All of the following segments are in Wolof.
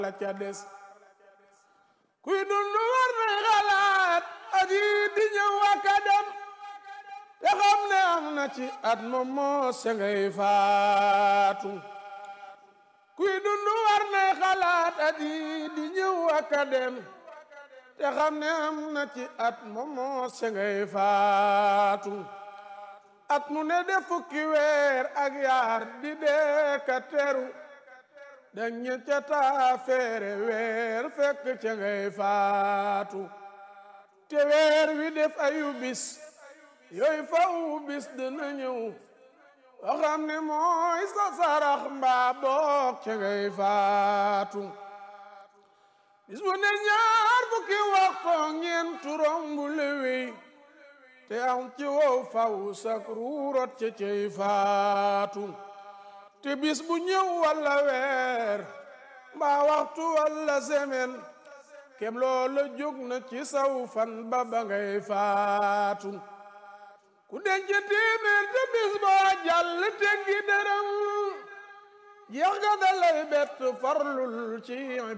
la ca des kuy dund war na xalaat at yi di ñëw ak a dem te xam ne am na ci at moom moo se ngay faatu kuy dund war na xalaat at yi di ñëw ak a dem te xam ne am na ci at moom moo se ngay faatu at mu ne def fukki weer ak yaar di dee ka teru dañu ca taa feere weer fekk ca ngay faatu te weer wi def ayu bis yooyu faw bis dina ñëw boo xam ne mooy sa sarax mbaa boog ca ngay faatu bis bu ne ñaar fukki waxtu ñeent rombu lewey te am ci wow faw sak ruurot ca cay faatu te bis bu ñëw walla weer mbaa waxtu walla semaine kem loola jóg na ci saw fan ba ba ngay faatu ku denc téeméer te bis boo jàll teggi dërëm jeex ga dalay bett farlul ci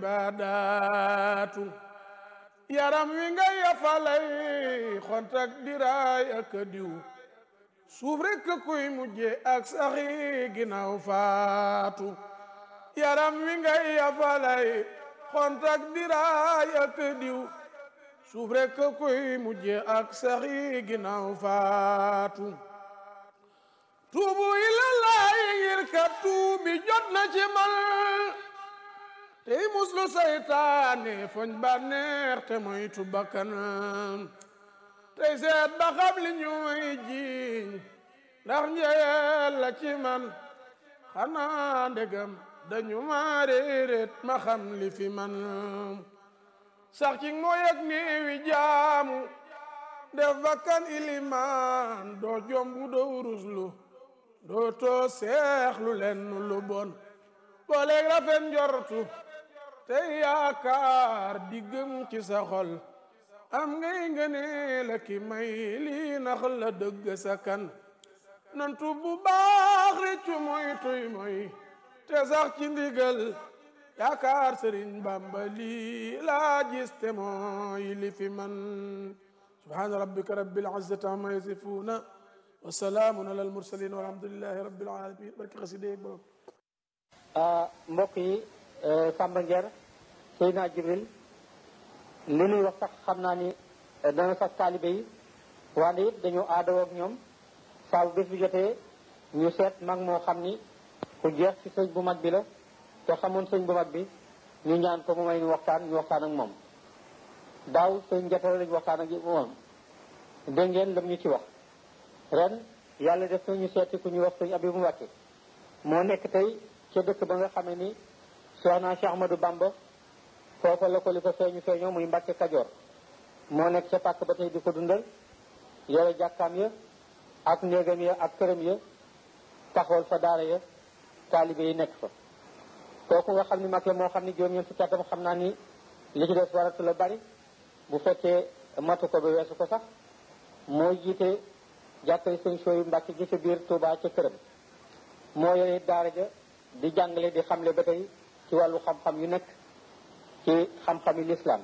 ibaadaatu yaram wi nga yafalay xontak diraay ak diw suuf rekk kuy mujje ak saxi ginnaaw faatu yaram wi nga yafalay xontak diraay ak diw suuf rekk kuy mujje ak saxi ginnaaw faatu tuubu ilallaahi ngir ka tuubi jot na ci man tey muslu saytaane foñ bànneex te moytu bakkanam tey seet ba xam li ñuy jiiñ ndax njeyel la ci man xanaa ndegam dañu ma réeréet ma xam li fi man sax ci mooy ak néewi jaamu def bakkan ilimaan doo jombu doo ruslu doo too seexlu lenn lu bon booleeg rafet njortu tey yaakaar di gëm ci sa xol am ngay ngëne la ki may lii nax la dëgg sa kan nantu bu baax réccu moy tuy moy te sax ci ndigal yaakaar sëriñ bamba lii laa gis te mooy li fi man subhaana rabbika rabbil izzati amma yasifuuna wa salaamun ala al mursalin walhamdulillahi rabbil alamin barki xaside borom mbokk yi Samba Nguer Seydina Jibril li nuy wax sax xam naa ni dana sax taalibe yi wante it dañoo aadoo ak ñoom saa bu bés bi jotee ñu seet mag moo xam ni ku jeex ci sëñ bu mag bi la te xamoon sëñ bu mag bi ñu ñaan ko mu may ñu waxtaan ñu waxtaan ak moom daaw sëñ njatara lañu waxtaan ak moom dégg ngeen lam ñu ci wax ren yàlla def na ñu seeti ku ñu wax sëñ Abibu Mbàkke moo nekk tey ca dëkk ba nga xamee ni Cheikh naa Cheikh Ahmadou Bamba foofa la ko li ko feeñu feeñoo muy Mbàkke Kajoor moo nekk ca pàkk ba tey di ko dundal yore jàkkaam ya ak néegam ya ak këram ya taxawal fa daara ya taalibe yi nekk fa kooku nga xam ni mag la moo xam ni juróom-ñeent fukki atam xam naa ni li ci des waratu la bari bu fekkee matu ko ba weesu ko sax moo jiite jàkkay sëñ sooyu Mbàkke gi ca biir Tuubaa ca këram moo yore daara ja di jàngale di xamle ba tey ci wàllu xam-xam yu nekk ci xam-xami lislaam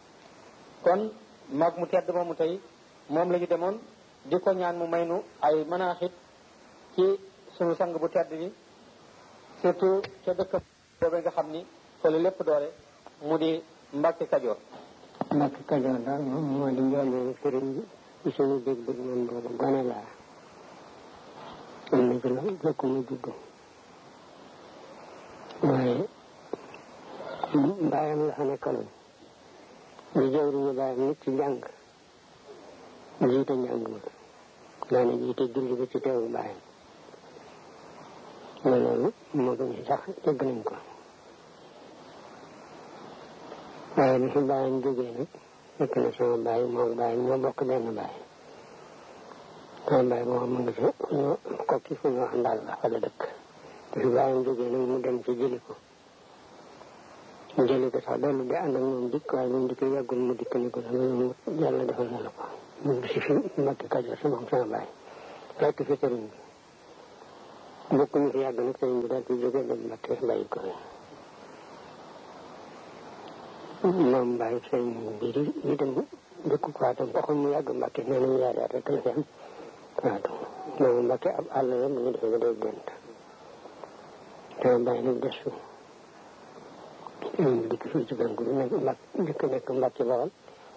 kon mag mu tedd moomu tey moom la ñu demoon di ko ñaan mu may nu ay manaaxit ci sunu sang bu tedd bi surtout ca dëkk boobu nga xam ni fa la lépp doore mu di Mbàkke Kajoor Mbàkke Kajoor daal moom moo di njëlbéenu sëriñ bi ci suñu dégg bëgg man boobu gone laa am na ci la jëkk mu judd waaye bàyyam la fa nekkaloon di jëwriñu bàyyam nit ci njàng jiite njàng ma daana jiite julli ba ci teewu bàyyam ma loolu moo gën sax dégg nañ ko waaye bi fi bàyyam jógee nag fekk na sama bàyyi moom bàyyi ñoo bokk benn bàyyi sama bàyyi moom mu ngi fi ñu kokki fu ñu wax ndaal la fa la dëkk bi fi bàyyam jógee nag mu dem ci jëli ko mu jëli ko sax dellu di ànd ak moom dikk waaye moom dikk yàggul mu dikk ni ko loolu yàlla defal na la ko mu ngi si fi Mbàkke Kajoor sama sama bàyyi fekk fi sëriñ bi bokk ñu fi yàgg nag sëriñ bi daal di jóge dem Mbàkke bàyyi ko fi moom Mbaye sëñ mbiri yi dem dëkk Kouatam waxoon mu yàgg Mbacke nee nañu yaari at rek la fi am Kouatam moom Mbacke ab àll la mu ngi defee ba day gént te Mbaye nag des fi dikk fii ci banque bi nekk Mbacke dikk nekk Mbacke Bawal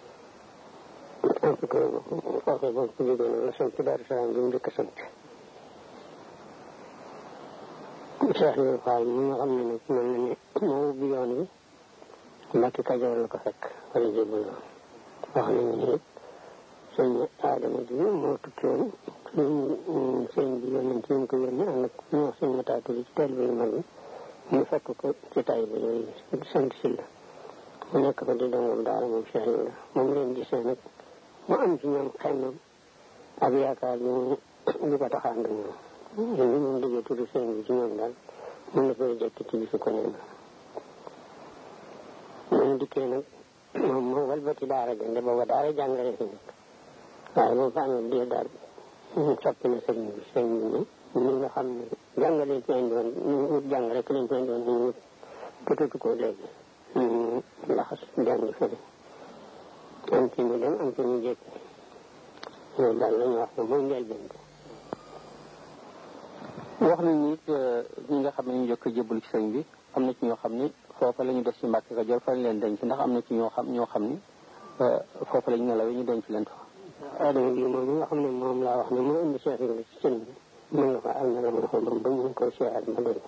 en tout cas foofee boobu ko jógee noonu la sant Daaru Salaam bi mu dëkk sant Cheikh Ibrahima Fall mi nga xam ne nag mel na ne moo ubbi yoon wi Mbacke Kajoor la ko fekk wala jébal la wax nañu ne it sëñ Adama ji moo tukki woon sëñ bi yónnee ci ñu ko yónnee ànd ak ñu wax sëñ Mataatu ci teel bi yu mag bi ñu fekk ko ci tay bi yooyu sant si la mu nekk ko di dongam daara moom Cheikh Ibrahima moom leen gisee nag mu am ci ñoom xemmam ak yaakaar ñu ñu ko taxaan ak ñoom li moom déggee tudd sëñ bi ci ñoom daal mun na koy jekk ci bisu ko neen moom dikkee nag moom moo walbati daara jënde booba daara jàngale fi nekk waaye boobu fa amee diir daal soppi na sëñ bi sëñ bi ne ñi nga xam ne jàngale ci indi woon ñu wut jàng rek lañ ci indi woon ñu wut tutatu ko léegi ñu laxas jàngi fële am ci ñu dem am ci ñu jékki loolu daal la ñu wax ne mooy njëlbeen bi wax nañu it ñi nga xam ne ñu jëkk jébbalu ci sëñ bi am na ci ñoo xam ni foofa la ñu def ci Mbàkke Kajoor fa lañ leen denc ndax am na ci ñoo xam ñoo xam ni foofa la ñu nelawee ñu denc leen fa. Adama bi moom nga xam ne moom laa wax ne moo indi Cheikh Ibrahima ci sëñ bi mën nga fa am na la mën a xool ba ñu koy seeyaat ma dégg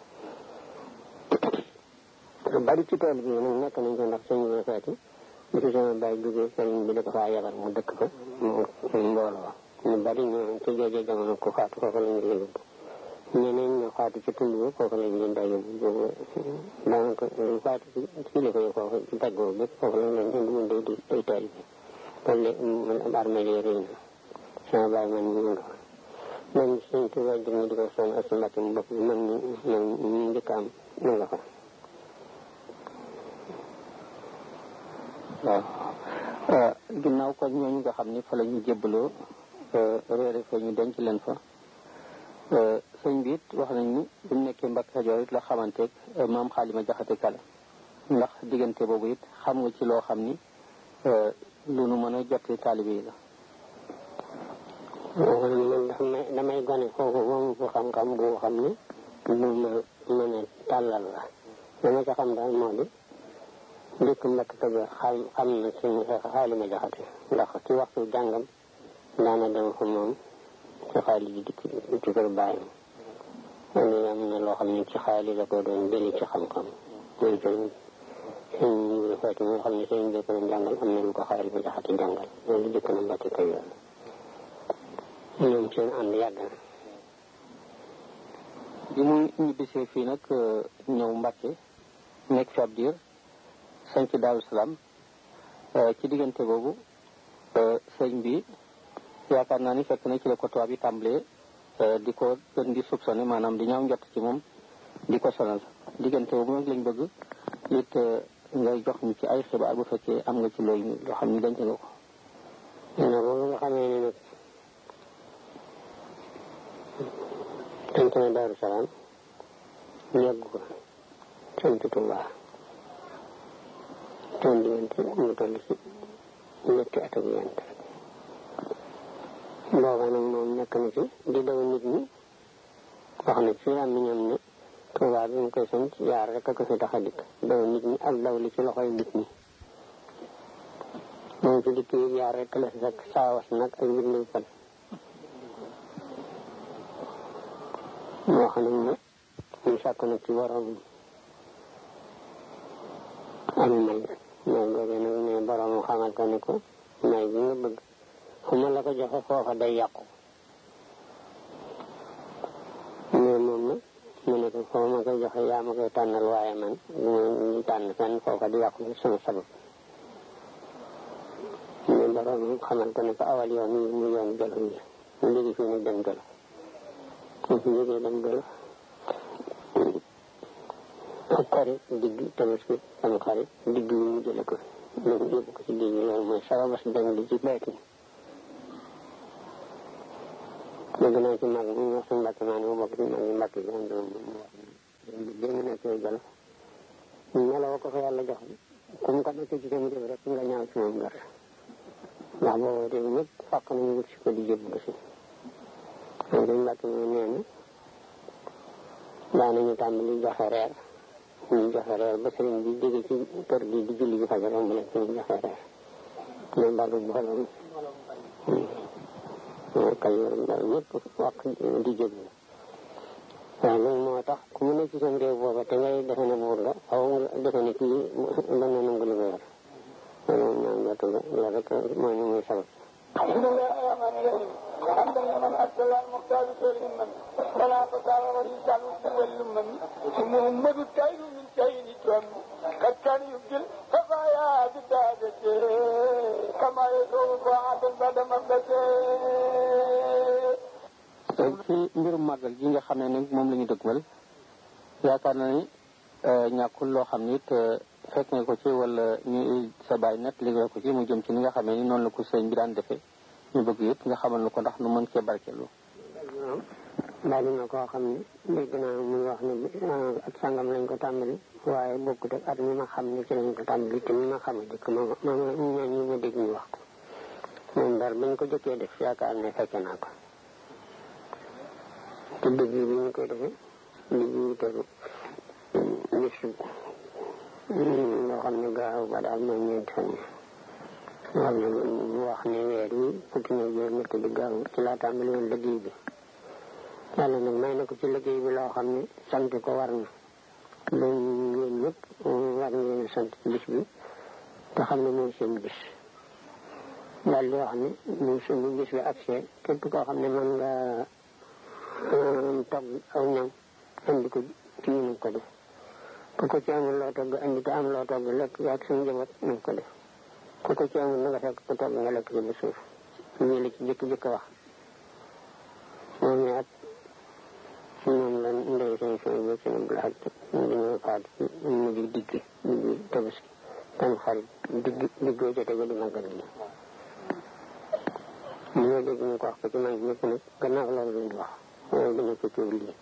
bari ci tool bi nag nekk nañ ko ndax sëñ bi feeti bi ci sama bàyyi duggee sëriñ bi da ko faa yabal mu dëkk fa mu mbooloo ñu bari ñu ci jooju jamono ku faatu foofa la ñu yóbbu ñeneen ñoo faatu ci tund bi foofu lañ leen daa yóbbu boobu daanaka lu faatu ci ci li koy foofu ci daggoo bépp foofu lañ leen indi woon day di day taal bi loolu man armée yi rëy na sama baay man ñu nga fa man suñ tubaab jëm ñu di ko sonn ak si mbàkk mu bopp bi man ñu man ñu njëkk am ñu nga fa waaw ginnaaw kon ñooñu nga xam ni fa la ñu jébbaloo réere fa ñu denc leen fa sëñ bi it wax nañ ni bu mu nekkee Mbàkke Kajoor it la xamanteeg maam xaalima jaxate kala ndax diggante boobu it xam nga ci loo xam ni lu nu mën a jotti taalibe yi la man damay damay gone foofu moom fu xam-xam bu xam ne lu ma mën a tàllal la dama ca xam daal moo di dëkk Mbàkke Kajoor xam xam na suñu xaalima jaxate ndax ci waxtu jàngam daana dem fa moom ci xaalis yi dikk ci kër bàyyam loolu am na loo xam ne ci xaalis la ko doon jëli ci xam-xam mooy sëñ sëñ Ibra Faati nga xam ne sëñ bi ko doon jàngal am na lu ko xaalis ba jaxate jàngal loolu dëkk na Mbàkke Kajoor ñoom seen ànd yàgg na bi mu ñibbisee fii nag ñëw Mbàkke nekk fi ab diir sanc Daaru Salaam ci diggante boobu sëñ bi yaakaar naa ni fekk na ci la ko tubaab yi tàmbalee di ko gën di soupçonné maanaam di ñaaw njott ci moom di ko sonal diggante boobu nag lañ bëgg it ngay jox ñu ci ay xibaar bu fekkee am nga ci loolu loo xam ni denc nga ko na boobu nga xamee ne nag sant na Daaru Salaam yàgg ko sant Tuubaa toon diggante mu toll si ñetti at ak yent booba nag moom nekk na ci di daw nit ñi wax na ci am ñoom ne Tuubaa bi mu koy sant yaar rek a ko fi tax a dikk daw nit ñi ak daw li ci loxoy nit ñi moom ci dikk yi yaar rek la fi fekk saawas nag ak bindu fan moo xam ne ñu sàkk nag ci borom am may may googu nag ne borom xamal ko ne ko may bi nga bëgg fu ma la ko joxe foofa day yàqu mais moom nag mu ne ko foo ma koy joxe yaa ma koy tànnal waaye man du ma tànn fenn foofa di yàqu sama sabab mais borom xamal ko ne ko awal yoon yi mu yoon jolof yi mu léegi fii nag dem jolof mu fi jógee dem jolof ak xarit digg tabaski sama xarit digg yi mu jële ko loolu yóbbu ko ci géej gi loolu mooy sababas dem di ci baytin dégg naa ci mag mu wax suñu mbàkk maa ne ma bokk ci mag yi mbàkk yi am doom mu wax ne dégg naa ci jolof nelaw ko fa yàlla jox ku mu ko nekk ci sama jëf rek nga ñaaw ci moom dara ndax boobu de ñëpp fàq nañu wut si ko di jébbalu si moom dañ mbàkk ñu nee na daanañu tàmbali joxe reer ñu joxe reer ba sëriñ bi jóge ci kër gi di julli ji fajar mu leen ñu joxe reer ñoom bàggu mbooloo kay daal ñëpp wax di jébbalu waaw loolu moo tax ku mu ne ci seen réew booba te ngay defe ne buur la xaw nga defe ne kii dana nangu li nga yor loolu moom ñaan jotu la loolu rek mooy ni muy sabab الحمد لله الرحمن الرحيم حمدا لمن ارسل المختار خير من فلا فسار وريسان واللمم محمد كائن من كائن تم قد كان يبدل خفايا بدادته كما يدعو بعد بعد مبدته ci mbirum màggal gi nga xam ne ni moom la ñu dëgmal yaakaar na ni ñàkkul loo xam ni it fekk nga ko ci wala ñu sa bàyyi net liggéey ko ci mu jëm ci ni nga xamee ni noonu la ko sëñ bi daan defee ñu bëgg it nga xamal na ko ndax nu mën cee barkeelu bari na koo xam ne dégg naa muy wax ne at sangam lañ ko tàmbali waaye bokkut ak at mi ma xam ne ci lañ ko tàmbali te mi ma xam a dëkk ma ma ñaan ñi ma dégg ñu wax ko moom daal bañ ko jëkkee def yaakaar ne fekke naa ko te dëgg bi ñu koy defee digg wutal bisu loo xam ne gaaw ba daal mooy ñeenti fan yi wax ne wax ne weer yi fukki na juróom ñett di gaaw ci laa tàmbali woon liggéey bi yàlla nag may na ko ci liggéey bi loo xam ne sant ko war na loolu yéen ñëpp war ngeen sant bis bi te xam ne mooy seen bis daal di wax ne ñu suñu bis bi accès képp koo xam ne mën nga togg aw ñam andi ko ci ñu ko def ku ko ci amul loo togg andi te am loo togg lekk yaag suñu njaboot nañ ko def ku ko ci amul na nga fekk ko togg nga lekk ci ba suuf ñu la ci jëkk-jëkk wax moom ne at moom la ndey seen seen bi seen bu laaj dañoo faat mu di digg digg tabaski tam xarit digg diggoo jote ba di màggal gi ñu ñoo dégg ñu ko wax ko ci mag ñëpp nag gannaaw loolu lañ wax waaye dañu ko coow lii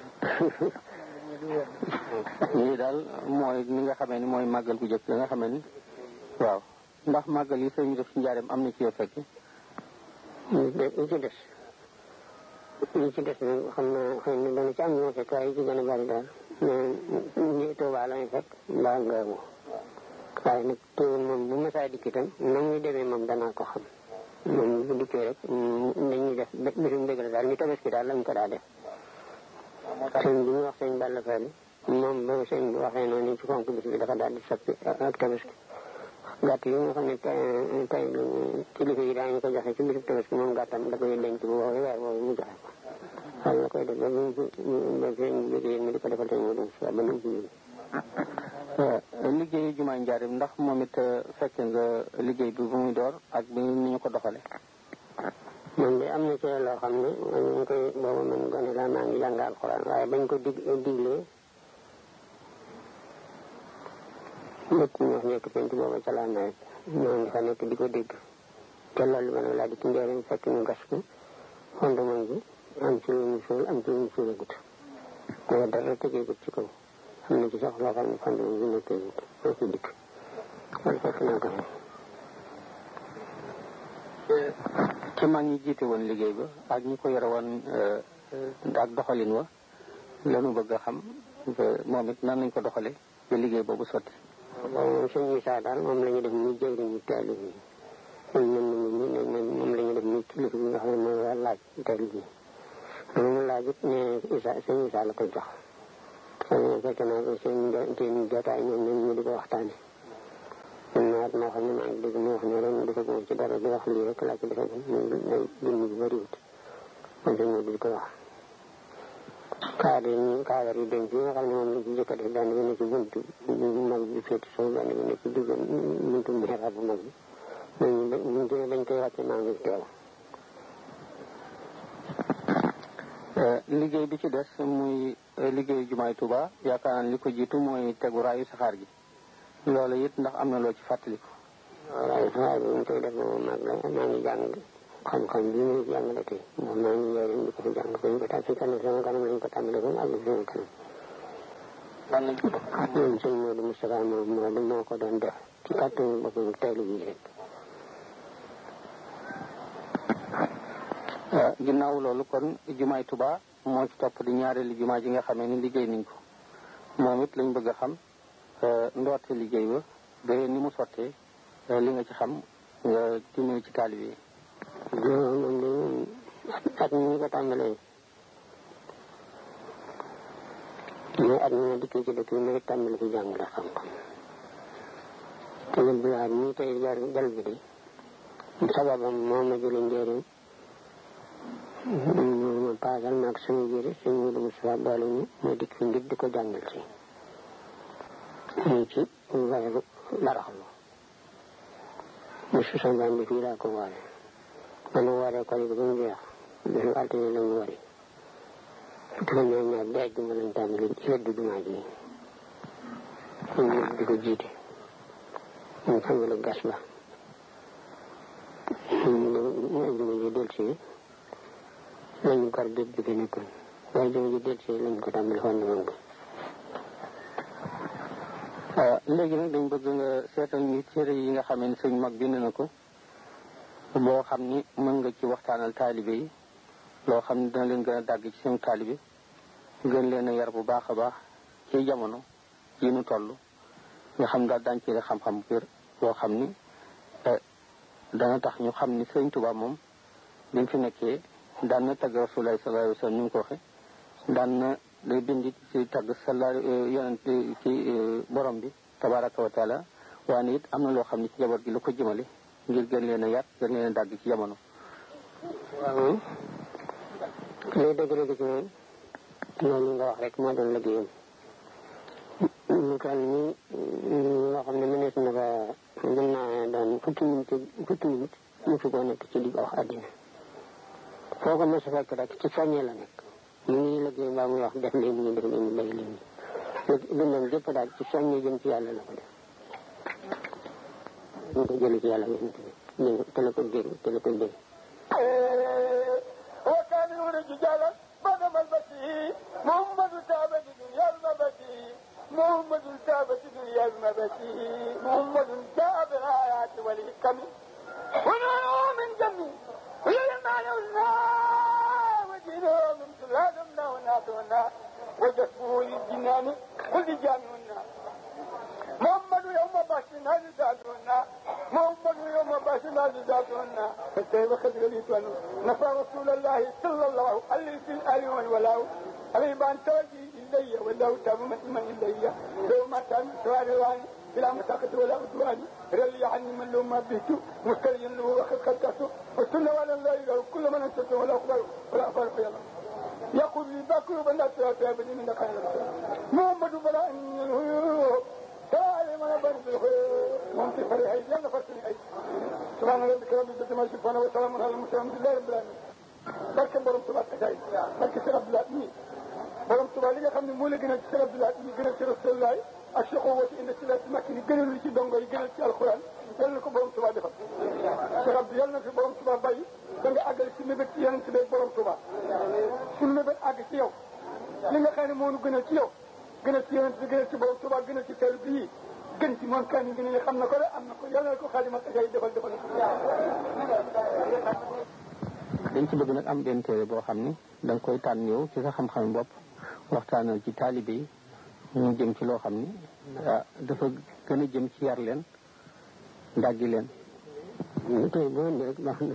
lii daal mooy ni nga xamee ni mooy màggal gu jëkk nga xamee ni waaw ndax màggal yi sëñ bi def ci njaareem am na ci yoo fekk ñu ci des ñu ci des nag xam naa xëy na dana ci am ñoo fekk waaye yi ci gën a bari daal mais ñi Tuubaa lañu fekk mbaa ngaamu waaye nag teewul moom bu masaa dikk itam na muy demee moom danaa ko xam moom bu dikkee rek dañuy def bisum dëgg la daal ñu tabaski daal lañ ko daa def sëñ bi ñu wax sëñ Balla Fall moom ba sëñ bi waxee noonu ci fonk bis bi dafa daal di soppi ak tabaski gàtt yi nga xam ne tey tey kilifa yi daañu ko joxe ci bisub tabaski moom gàttam da koy denc bu woowee weer boobu mu joxe ko xam la koy def ba mu ba sëñ bi jógee mu di ko defal sëñ mu dem si ba nu mu ci jóge liggéeyu jumaa njaareem ndax moom it fekke nga liggéey bi bu muy door ak bi ni ñu ko doxale man de am na ci loo xam ne ñu ngi koy boobu man gone laa maa ngi jàng alxuraan waaye bañ ko dig diglee lépp ñu wax nekk penc booba ca laa nawet ñoo ngi fa nekk di ko dégg te loolu ma ne laa di ci njëriñ fekk ñu gas ko fondement bi am ci lu ñu suul am ci lu ñu suulagut ko dara tëgeegut ci kaw am na ci sax loo xam ne fondement bi nekkeegut moo ci dikk loolu fekk naa ko fi ci mag ñi jiite woon liggéey ba ak ñi ko yore woon ak doxalin wa lanu bëgg a xam moom it nan nañ ko doxale ba liggéey boobu sotti boobu moom sëñ Issa daal moom la ñu def muy jëwriñu taalib yi sëñ mën na mu moom la ñu def muy kilifa bi nga xam ne mooy war laaj taalib yi lu mu laaj it ne Issa sëñ Issa la koy jox sëñ fekk naa ko seen seen jotaay ñoom ñoom ñu di ko waxtaane man naat moo xam ne maa ngi dégg mu wax ne ren defe ko ci dara di wax lii rek laa ci defe muy dund bu bëriwut man sëñ Modou di ko wax kaadar yi kaadar yi denc yi nga xam ne moom lañ ci jëkk a def benn bi ne ci buntu mag bi féeti sow benn bi ne ci digg buntu mihrab bu mag bi dañ buñ ci dañ koy wàcce maa ngi teew liggéey bi ci des muy liggéeyu jumaay Tuuba yaakaar naa li ko jiitu mooy tegu raayu saxaar gi loolu it ndax am na loo ci fàttaliku waaye saxaar bi ñu koy def moom mag la maa ngi jàng xam-xam bi muy jàngale tey moom maa ngi njëriñ di ko fi jàng ko ñu ko tàmm si kanam sama kanam lañ ko tàmbalee ba mu àgg sama kanam lan lañ ko def moom sëñ Modou Moustapha moom moo di moo ko doon def ci kàttanu boppam taylu bi rek ginnaaw loolu kon jumaay Tuba moo ci topp di ñaareelu jumaa ji nga xamee ni liggéey nañ ko moom it lañ bëgg a xam ndoorte liggéey ba ba ni mu sottee li nga ci xam nga dimbali ci taalibe yi moom moom de at mi ñu ko tàmbalee mais at mi ma dikkee ci dëkk bi ma tàmbali ci jàngale xam-xam te yël bi waat ñii tey jar jal bi de sababam moo ma jële njëriñ ma paasal maag suñu jëri suñ Modou Moustapha boole ñu ma dikk fi ngir di ko jàngal si ñu ci weeru baraxlu mu susan baan bi fii laa ko woore man wooree ko ba mu jeex bisu altine lañu wari fukki fan ñaar ñaar ba ajjuma lañ tàmbali ci weddu jumaa ji ñu di ko jiite ñu tàmbali gas ba ñu ajjuma ji del si lañu gor géej bi fi nekkoon waaye ajjuma ji del si lañ ko tàmbali xoon moom ko léegi nag dañ bëgg nga seetal ñu téere yi nga xamee ni sëñ mag bind na ko boo xam ni mën nga ci waxtaanal taalibe yi loo xam ne dina leen gën a dàgg ci seen taalibe gën leen a yar bu baax a baax ci jamono yi nu toll nga xam daal daañu ci xam-xam bu wér boo xam ni dana tax ñu xam ni sëñ Tuubaa moom bi mu fi nekkee daan na tagg Rasulullaah sallallaahu alayhi wa sallam ni mu ko waxe daan na day bind ci tagg sala yonent ci borom bi tabaraka wa taala waaye it am na loo xam ne ci jaboot gi lu ko jëmale ngir gën leen a yar gën leen a dàgg ci jamono waaw lay dëgg-dëgg ci moom loolu nga wax rek moo doon liggéeyam ñu toll nii loo xam ne mënees na ko mën naa doon fukki minute fukki minute mu fi koo nekk ci di wax àddina foo ko mos a fekk rek ci soññee la nekk mu ngi liggéey mbaa muy wax def leen ñu def leen ñu bay leen dundam gépp daal ci soññee jëm ci yàlla la ko def ñu ko jële ci yàlla yonent bi te la ko dégg te la ko dégg وكان يولد رجالا بدم البشير محمد تابة دنيا المبشير محمد تابة دنيا المبشير محمد تابة الآيات والحكم ونحن من جميع ولما نوزنا وجينا من سلالمنا وناتونا وجسمه للجنان ولجامعنا محمد يوم باشنا لذاتنا محمد يوم باشنا لذاتنا فكيف خذ ليتنا نفى رسول الله صلى الله عليه في الآل والولاء عليه بان توجي إلي ولو تاب من إلي لو ما تام سواري بلا مساقط ولا عدوان رلي عني من لو ما بهت مستريا له وخذ خلقته والسنة ولا لا إله كل من أنت ولا أخبر ولا أخبر في الله يقول لي باكر بنا ترى بدي من خير محمد بلا أن تعالى ما برد الخير ممكن فريح يلا فرسني أي سبحان ربك رب العزة ما يصفون وسلام على المرسلين الحمد لله رب العالمين barke borom tubaab taxaay barke Cheikh Abdoulaye mii borom tubaab li nga xam ne moo la gënal ci Cheikh Abdoulaye mii gënal ci Rasulullah ak Cheikh Owati indi ci la makki ni gënal ci dongo yi gënal ci alxuraan yal na ko borom tubaab defal Cheikh Abdou yal na fi borom tubaab bàyyi da nga àggale si mébét ci yeneen ci beeg borom tubaab suñu mébét àgg ci yow li nga xam ne moo nu gënal ci yow gënal ci yeneen bi gënal ci borom tubaab gënal ci teel bii gën ci moom kan yi gën a xam na ko de am na ko yal na ko xaadimat taxaay defal defal dañ ci bëgg nag am benn téere boo xam ni da nga koy tànn yow ci sa xam-xam bopp waxtaanal ci taalibe yi ñu jëm ci loo xam ni ah dafa gën a jëm ci yar leen dàggi leen ñu koy boo indi rek baax na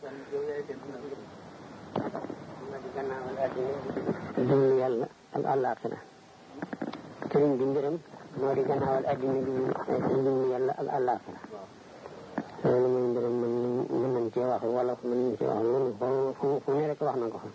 dund yàlla ak àllaaxira sëriñ bi mbiram moo di gannaawal addina bi dund yàlla ak àllaaxira loolu mooy mbiram mën mën nañ cee wax wala mën nañ cee wax loolu fu fu ne rek wax na ko fa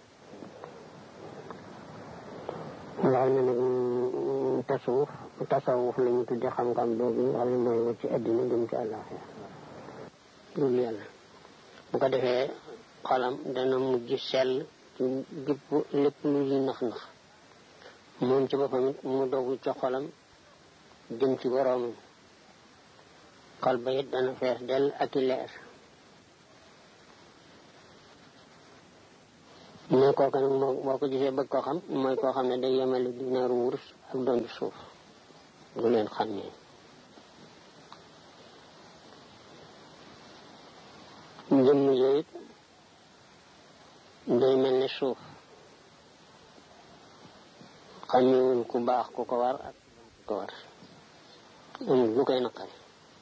wax na nag tasawuf tasawuf la ñu tudde xam-xam boobu nga xam ne mooy wacc ci addina jëm ci àllaaxira dul yàlla bu ko defee xolam dana mujj sell ci gépp lépp lu ñuy nax-nax moom ci boppam it mu dogu ci xolam jëm ci boroomam xol ba it dana fees dell ak i leer ne kooku nag moo boo ko gisee bëgg koo xam mooy koo xam ne day yemale dinaaru wurus ak doon suuf du leen xam ne jëmm yooyu day mel ne suuf xamewul ku baax ku ko war ak ku ko war amul lu koy naqari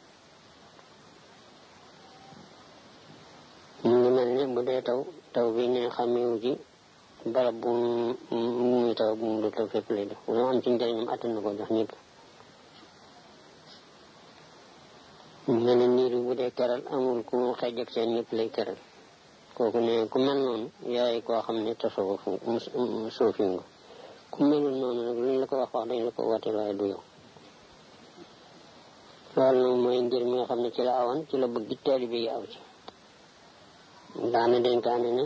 mu ngi mel ne bu dee taw taw bi ne xamewu ci barab bu muy taw bu mu du taw fépp lay def lu am ci njëriñam attan na ko jox ñëpp mu mel ne niir bi bu dee keral amul ku xeej ak seen ñëpp lay keral kooku ne ku mel noonu yaay koo xam ne tasoo fu suufi nga ku melul noonu nag luñ la ko wax wax dañ la ko woote waaye du yow loolu nag mooy ngir mi nga xam ne ci la awoon ci la bëgg taalibe yi aw ci daana dénkaane ne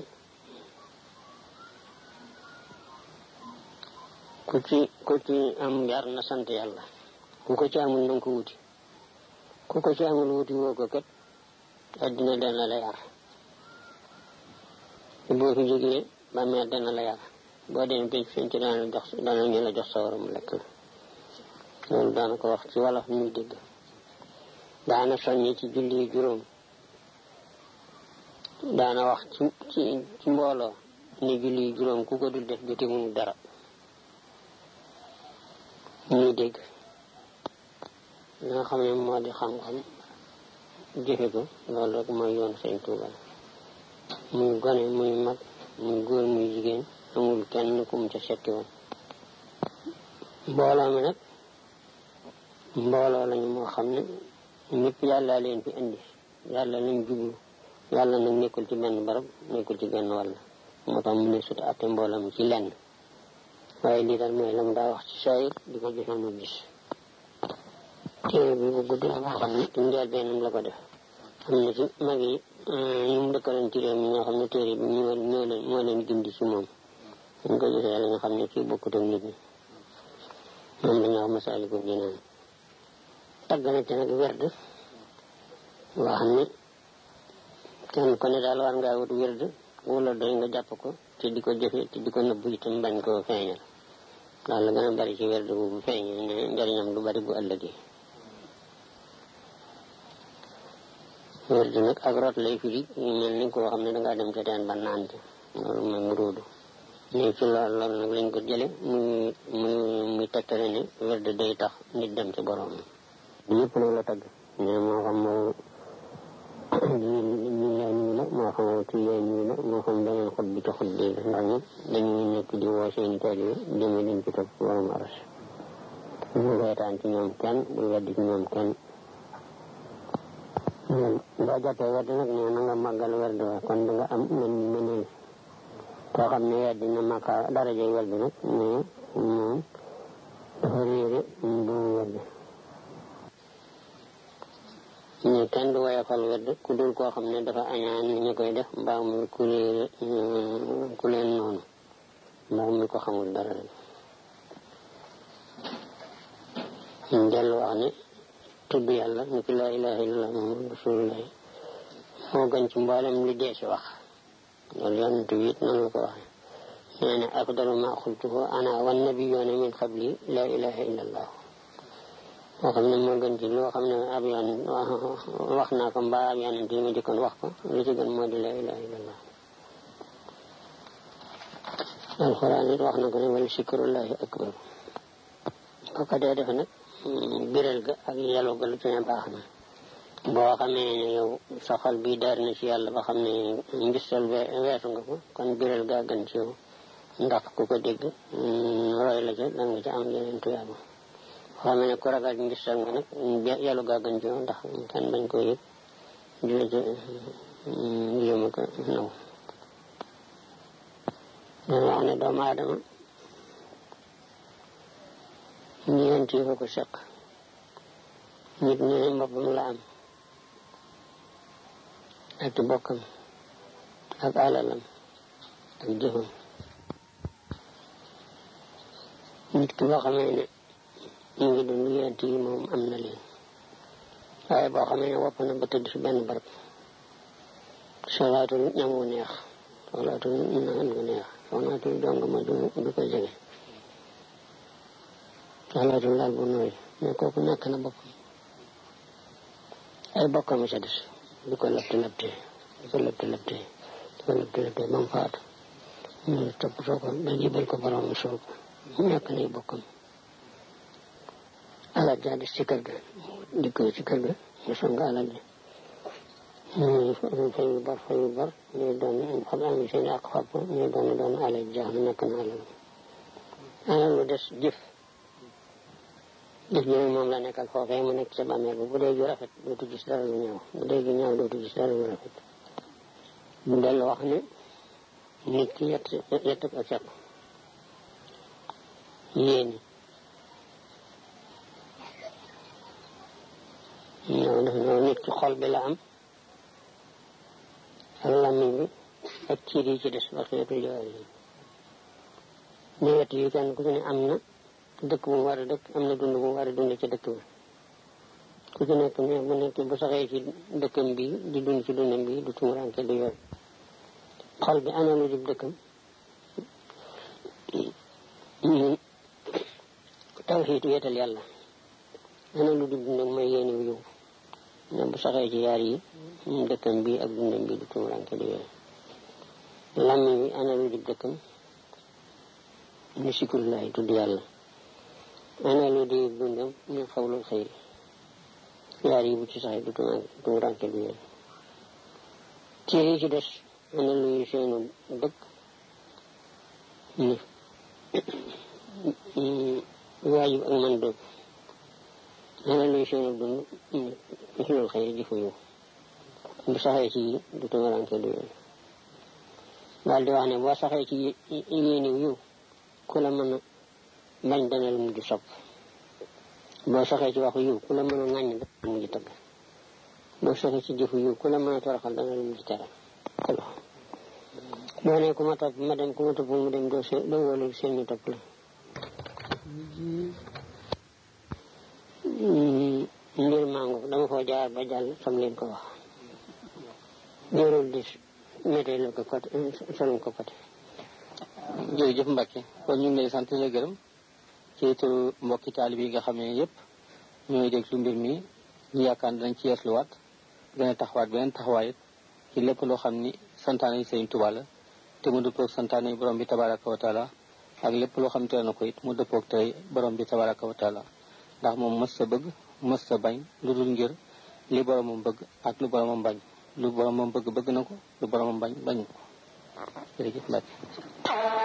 ku ci ku ci am yar na sant yàlla ku ko ci amul nanga ko wuti ku ko ci amul wuti woo ko kat addina dana la yar boo fi jógee ba meer dana la yar boo demee pénc fiñ ci dana la jox dana ñu la jox sawara mu lekk la loolu daana ko wax ci wolof ñuy dégg daana soññi ci julli juróom daana wax ci ci ci mbooloo ne julli juróom ku ko dul def jote mu dara ñuy dégg li nga xam ne moo di xam-xam jëfe ko loolu rek mooy yoon sëñ Tuuba muy gone muy mag muy góor muy jigéen amul kenn ku mu ca setti woon mbooloo mi nag mbooloo lañu moo xam ne ñëpp yàlla leen fi indi yàlla lañ jublu yàlla nag nekkul ci benn barab nekkul ci benn wàll moo tax mu ne sut atte mbooloo mi ci lenn waaye lii daal mooy la mu daa wax ci saayir di ko joxe mu gis téere bi bu gudd la boo xam ne ci njël bennam la ko def am na ci mag yi ñu mu dëkkaloon ci réew mi ñoo xam ne téere bi ñoo ñoo leen moo leen gindi ci moom dañ ko gisee la nga xam ne kii bokkut ak nit ñi moom la ñu wax Masaalikul Jinaan tagg na ci nag werd wax ni kenn ku ne daal war ngaa wut werd wala doy nga jàpp ko te di ko jëfe te di ko nëbbu itam bañ koo feeñal daal la gën a bari ci werd bu bu feeñal ne njëriñam du bari bu ëllëgee werd nag ak rot lay firi ñu mel ni koo xam ne dangaa dem ca teen ba naan ci loolu mooy mu róodu ne ci lool loolu nag lañ ko jële muy muy muy tegtale ne werd day tax nit dem ci borom ñëpp nag la tagg mais moo xam moo ñu lay nuyu la moo xam ci lay nuyu la moo xam beneen xut bi ci xut bi la ndax ñëpp dañuy nekk di woo seen taalibe jëme leen ci topp borom aras bul reetaan ci ñoom kenn bul weddi ci ñoom kenn boo jàppee werd nag nee na nga màggal werd wa kon da nga am mën mëneel koo xam ne weddi na màkka darajay werd nag mais moom dafa réere bu werd ñu kenn du woyofal werd ku dul koo xam ne dafa añaan ñu koy def mbaa muy ku réere ku leen noonu mbaa muy ko xamul dara rek ñu dellu wax ne tudd yàlla ni ki laa ilaha illallah muhammad rasulullah moo gën ci mboolem li dee si wax loolu yonent bi it noonu la ko waxee nee na afdalu ma xultuhu ana wan nabiyyoona min qabli laa ilaha illallah moo xam ne moo gën ci loo xam ne ab yoon wax naa ko mbaa ab yonent yi ma jëkkoon wax ko li ci gën moo di laa ilaha illallah alxuraan it wax na ko ne wala sikrullahi akbar ko ko dee defe nag biral ga ak yàlla ga lu ci ne baax na boo xamee ne yow sa xol bi daar na ci yàlla ba xam ne ngistal weesu nga ko kon biral gaa gën ci yow ndax ku ko dégg roy la ca dan nga ca am yeneen tuyaaba boo xamee ne ku ragal ngistal nga nag yàlla gaa gën ci yow ndax kenn bañ koo yëg di la ca yéema ko naw dana wax ne doomu aadama ñeent yi ko seq nit ñu ne boppam la am ak ci bokkam ak alalam ak jëfam nit ki boo xamee ne mu ngi dund ñeent yi moom am na leen waaye boo xamee ne wopp na ba tëdd fi benn barab solaatul ñam wu neex soxlaatul naan gu neex soxlaatul jong ma du du ko jege soxlaatul laal bu nooy mais kooku ñàkk na boppam ay bokkam a ca des di ko labte labte di ko labte labte di ko labte labte ba mu faatu ñu toppatoo ko ba jibal ko borom suuf ñàkk nay bokkam alal jaa des ci kër ga dikk ci kër ga ñu song alal ji ñu fay yu bar fay yu bar ñu doon xam am seen ak fàpp ñu doon doon alal jaax na nekk na alal alal lu des jëf jëf ji nag moom la nekkal foofee mu nekk sa bàmmeel bu dee ju rafet dootu gis dara lu ñaaw bu dee ju ñaaw dootu gis dara lu rafet bu dellu wax ne nit ki yett yett ko seq yéeni ñoo def ñoo nit ki xol bi la am ak làmmiñ bi ak ciir yi ci des waxeetu jawaar yi ne wet yi kenn ku ci ne am na dëkk bu mu war a dëkk am na dund bu mu war a dund ci dëkk bi ku ci nekk ne bu nekk bu saxee ci dëkkam bi di dund ci dundam bi du tumuranke du yoon xol bi ana lu dib dëkkam ñu tawxiitu yeetal yàlla ana lu dib dundam mooy yéeni wu yow ne bu saxee ci yaar yi dëkkam bi ak dundam bi du tumuranke du yoon làmmiñ bi ana lu dib dëkkam ni sikrullahi tudd yàlla ana lu di dundam ñu xawlul xëyri yaar yi bu ci saxee du tumuranke du yoon ci yi ci des ana luy seenu dëkk ni waajib ak man dëkk ana luy seenu dund ni xilul xëyri jëfu yow bu saxee ci du tumuranke du yoon daal di wax ne boo saxee ci yéeniw yiw ku la mën a bañ dana la mujj sopp boo saxee ci waxu yiw ku la mën a ŋàññ dana la mujj tëgg boo saxee ci jëfu yiw ku la mën a toroxal dana la mujj teral boo ne ku ma topp ma dem ku ma topp mu dem doo se doo wóolu seen ñu topp la mbir mango dama koo jaar ba jàll sam leen ko wax jërul di météo la ko côté solum ko côté jërëjëf Mbacke kon ñu ngi lay sant la gërëm ci turu mbokki taalib yi nga xam ne yëpp ñooy déglu mbir mi ñu yaakaar ne dañ ci yeesluwaat gën a taxawaat beneen taxawaay ci lépp loo xam ni santaane yi Sëriñ Tuubaa la te mu dëppoog santaane yi borom bi tabaraka wa taala ak lépp loo xam ne tere na ko it mu dëppoog tey borom bi tabaraka wa taala ndax moom mës sa bëgg mës sa bañ lu dul ngir li boromam bëgg ak lu boromam bañ lu boromam bëgg bëgg na ko lu boromam bañ bañ ko jërëjëf Mbacke